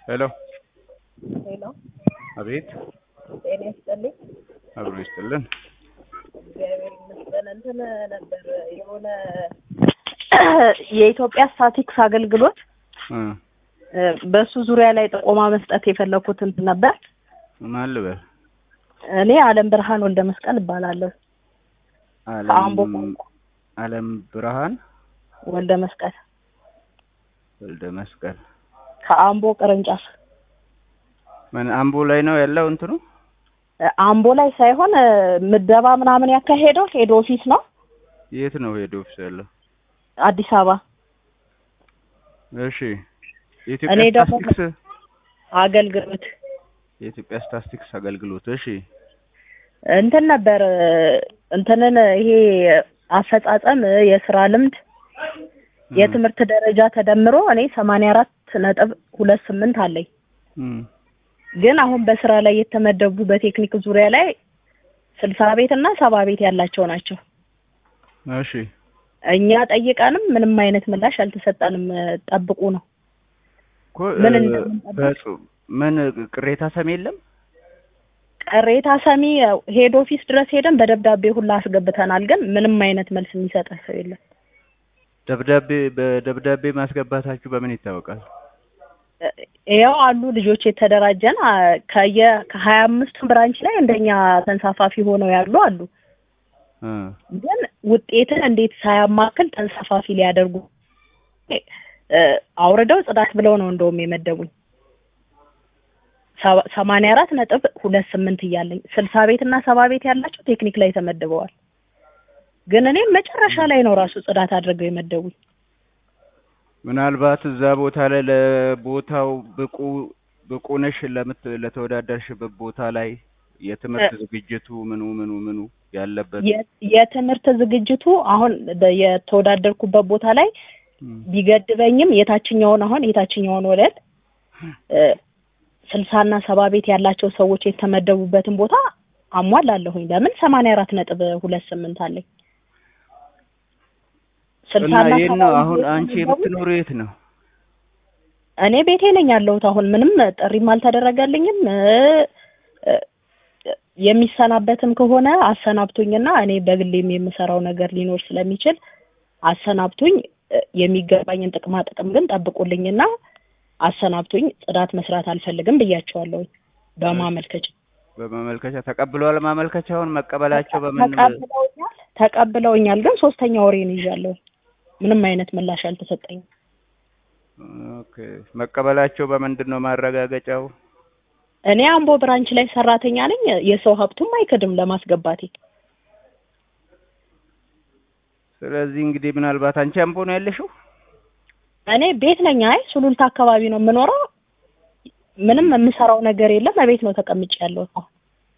ሄሎ ሄሎ፣ አቤት ጤና ይስጥልኝ። አብሮ ይስጥልን። እግዚአብሔር ይመስገን። እንትን ነበር የሆነ የኢትዮጵያ ስታቲክስ አገልግሎት እ በሱ ዙሪያ ላይ ጥቆማ መስጠት የፈለኩት እንትን ነበር። ማን ልበል? እኔ አለም ብርሃን ወልደ መስቀል እባላለሁ። ከአምቦ አለም ቋንቋ አለም ብርሃን ወልደ መስቀል ወልደ መስቀል ከአምቦ ቅርንጫፍ ምን አምቦ ላይ ነው ያለው እንትኑ? አምቦ ላይ ሳይሆን ምደባ ምናምን ያካሄደው ሄድ ኦፊስ ነው የት ነው ሄድ ኦፊስ ያለው? አዲስ አበባ። እሺ እኔ የኢትዮጵያ ደግሞ- ስታስቲክስ አገልግሎት የኢትዮጵያ ስታስቲክስ አገልግሎት እሺ እንትን ነበር እንትንን ይሄ አፈጻጸም የስራ ልምድ የትምህርት ደረጃ ተደምሮ እኔ ሰማንያ አራት ነጥብ ሁለት ስምንት አለኝ። እም ግን አሁን በስራ ላይ የተመደቡ በቴክኒክ ዙሪያ ላይ ስልሳ ቤት እና ሰባ ቤት ያላቸው ናቸው። እሺ እኛ ጠይቀንም ምንም አይነት ምላሽ አልተሰጠንም። ጠብቁ ነው። እኮ ምን እ፣ እንደምንጠብቅ? በጽ- ምን ቅሬታ ሰሚ የለም? ቅሬታ ሰሚ ሄድ ኦፊስ ድረስ ሄደን በደብዳቤ ሁላ አስገብተናል። ግን ምንም አይነት መልስ የሚሰጠ ሰው የለም። ደብዳቤ በደብዳቤ ማስገባታችሁ በምን ይታወቃል? ያው አሉ ልጆች የተደራጀን አ፣ ከየ ከሀያ አምስቱ ብራንች ላይ እንደኛ ተንሳፋፊ ሆነው ያሉ አሉ። እ ግን ውጤትን እንዴት ሳያማክል ተንሳፋፊ ሊያደርጉ እ፣ አውርደው ጽዳት ብለው ነው እንደውም የመደቡኝ። ሰባ- ሰማንያ አራት ነጥብ ሁለት ስምንት እያለኝ ስልሳ ቤት እና ሰባ ቤት ያላቸው ቴክኒክ ላይ ተመድበዋል። ግን እኔም መጨረሻ ላይ ነው ራሱ ጽዳት አድርገው የመደቡኝ። ምናልባት እዛ ቦታ ላይ ለቦታው ብቁ ብቁ ነሽ ለምት ለተወዳደርሽበት ቦታ ላይ የትምህርት ዝግጅቱ ምኑ ምኑ ምኑ ያለበት የ- የትምህርት ዝግጅቱ አሁን በ- የተወዳደርኩበት ቦታ ላይ እም፣ ቢገድበኝም የታችኛውን አሁን የታችኛውን ወለል እ፣ ስልሳና ሰባ ቤት ያላቸው ሰዎች የተመደቡበትን ቦታ አሟላለሁኝ። ለምን ሰማንያ አራት ነጥብ ሁለት ስምንት አለኝ። እና ስልሳና የት ሰባ ነው ቤት አሁን አንቺ የተመደቡት የምትኖሩ የት ነው? እኔ ቤቴ ነኝ ያለሁት። አሁን ምንም ጥሪም አልተደረገልኝም። እ፣ እ፣ የሚሰናበትም ከሆነ አሰናብቱኝና እኔ በግሌም የምሰራው ነገር ሊኖር ስለሚችል አሰናብቱኝ። እ፣ የሚገባኝን ጥቅማ ጥቅም ግን ጠብቁልኝና አሰናብቱኝ። ጽዳት መስራት አልፈልግም ብያቸዋለሁኝ በማመልከቻ በማመልከቻ ተቀብለዋል። ማመልከቻውን መቀበላቸው በምን ተቀብለውኛል ተቀብለውኛል። ግን ሶስተኛ ወሬን ይዣለሁ። ምንም አይነት ምላሽ አልተሰጠኝም። ኦኬ መቀበላቸው በምንድን ነው ማረጋገጫው? እኔ አምቦ ብራንች ላይ ሰራተኛ ነኝ። የሰው ሀብቱም አይክድም ለማስገባቴ። ስለዚህ እንግዲህ ምናልባት አንቺ አምቦ ነው ያለሽው? እኔ ቤት ነኝ። አይ ሱሉልታ አካባቢ ነው የምኖረው። ምንም የምሰራው ነገር የለም። እቤት ነው ተቀምጬ ያለሁት። አሁን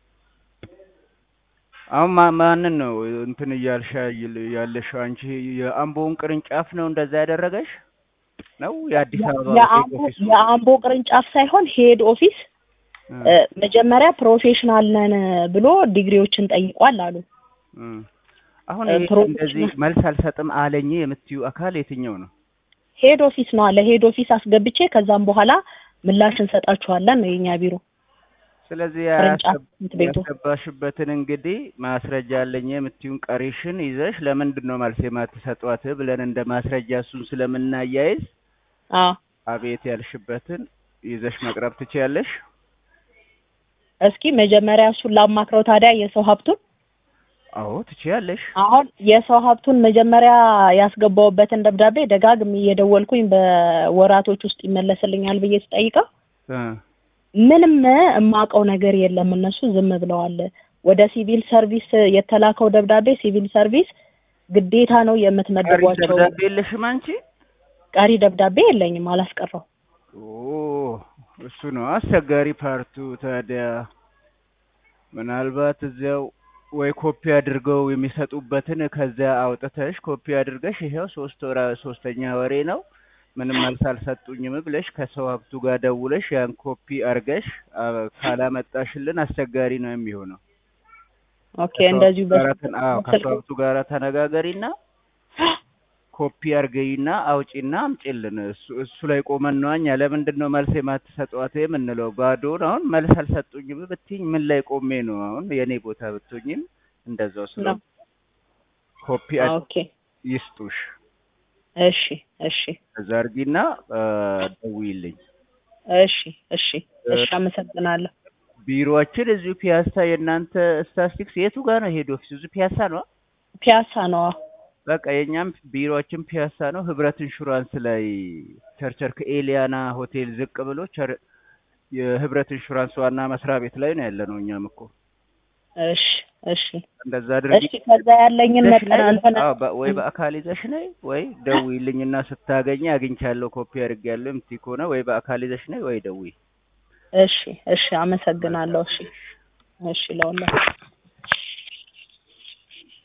አሁን ማ- ማንን ነው እንትን እያልሻ ይል- ያለሽው? አንቺ የአምቦውን ቅርንጫፍ ነው እንደዛ ያደረገሽ ነው? የአዲስ አበባ የአምቦ ኦፊስ የአምቦ ቅርንጫፍ ሳይሆን ሄድ ኦፊስ እ፣ መጀመሪያ ፕሮፌሽናል ነን ብሎ ዲግሪዎችን ጠይቋል አሉ። አሁን እ፣ ይሄ ፕሮፌሽናል- እንደዚህ መልስ አልሰጥም አለኝ የምትዩ አካል የትኛው ነው? ሄድ ኦፊስ ነው አለ። ሄድ ኦፊስ አስገብቼ ከዛም በኋላ ምላሽ እንሰጣችኋለን ነው የኛ ቢሮ ስለዚህ ቅርንጫፍ ያስገብ- ትምህርት ቤቱ። ያስገባሽበትን እንግዲህ ማስረጃ አለኝ የምትዩን ቀሪሽን ይዘሽ ለምንድን ነው መልስ የማትሰጧት ብለን እንደ ማስረጃ እሱን ስለምናያይዝ አዎ አቤት ያልሽበትን ይዘሽ መቅረብ ትችያለሽ። እስኪ መጀመሪያ እሱን ላማክረው ታዲያ የሰው ሀብቱን አዎ ትችያለሽ። አሁን የሰው ሀብቱን መጀመሪያ ያስገባውበትን ደብዳቤ ደጋግሜ እየደወልኩኝ በወራቶች ውስጥ ይመለስልኛል ብዬ ስጠይቀው እ ምንም የማውቀው ነገር የለም እነሱ ዝም ብለዋል። ወደ ሲቪል ሰርቪስ የተላከው ደብዳቤ ሲቪል ሰርቪስ ግዴታ ነው ቀሪ የምትመድቧቸው። ደብዳቤ የለሽም አንቺ? ቀሪ ደብዳቤ የለኝም አላስቀረው። ኦ እሱ ነው አስቸጋሪ ፓርቱ። ታዲያ ምናልባት እዚያው ወይ ኮፒ አድርገው የሚሰጡበትን ከዚያ አውጥተሽ ኮፒ አድርገሽ ይሄው ሶስት ወራ ሶስተኛ ወሬ ነው ምንም መልስ አልሰጡኝም ብለሽ ከሰው ሀብቱ ጋር ደውለሽ ያን ኮፒ አርገሽ አ- ካላመጣሽልን አስቸጋሪ ነው የሚሆነው። ኦኬ እንደዚሁ ከሰው ሀብቱ ጋር በ- ተን- አዎ ከሰው ሀብቱ ጋር ተነጋገሪና ኮፒ አርገይና አውጪና አምጪልን። እሱ እሱ ላይ ቆመን ነው እኛ ለምንድን ነው መልስ የማትሰጧት የምንለው? ባዶን አሁን መልስ አልሰጡኝም ብትይኝ ምን ላይ ቆሜ ነው አሁን የኔ ቦታ ብትሆኝም እንደዛው ስለ ነው። ኮፒ ኦኬ ይስጡሽ። እሺ እሺ እዛ አርጊና አ፣ ደውይልኝ። እሺ እሺ እሺ አመሰግናለሁ። ቢሮአችን እዚሁ ፒያሳ። የእናንተ ስታስቲክስ የቱ ጋር ነው ሄድ ኦፊስ? እዚሁ ፒያሳ ነው። ፒያሳ ነው። በቃ የእኛም ቢሮአችን ፒያሳ ነው። ህብረት ኢንሹራንስ ላይ ቸርቸር ከኤሊያና ሆቴል ዝቅ ብሎ ቸር የህብረት ኢንሹራንስ ዋና መስሪያ ቤት ላይ ነው ያለ ነው። እኛም እኮ እሺ እሺ እንደዛ አድርጊ። እሺ ከዛ ያለኝን ይዘሽ መጠን ነይ። እንትን አዎ፣ በ- ወይ በአካል ይዘሽ ነይ ወይ ደውይልኝና ስታገኝ አግኝቻለሁ ኮፒ አድርጌያለሁ የምትይ ከሆነ ወይ በአካል ይዘሽ ነይ ወይ ደውይ። እሺ እሺ አመሰግናለሁ። እሺ እሺ ለሁላ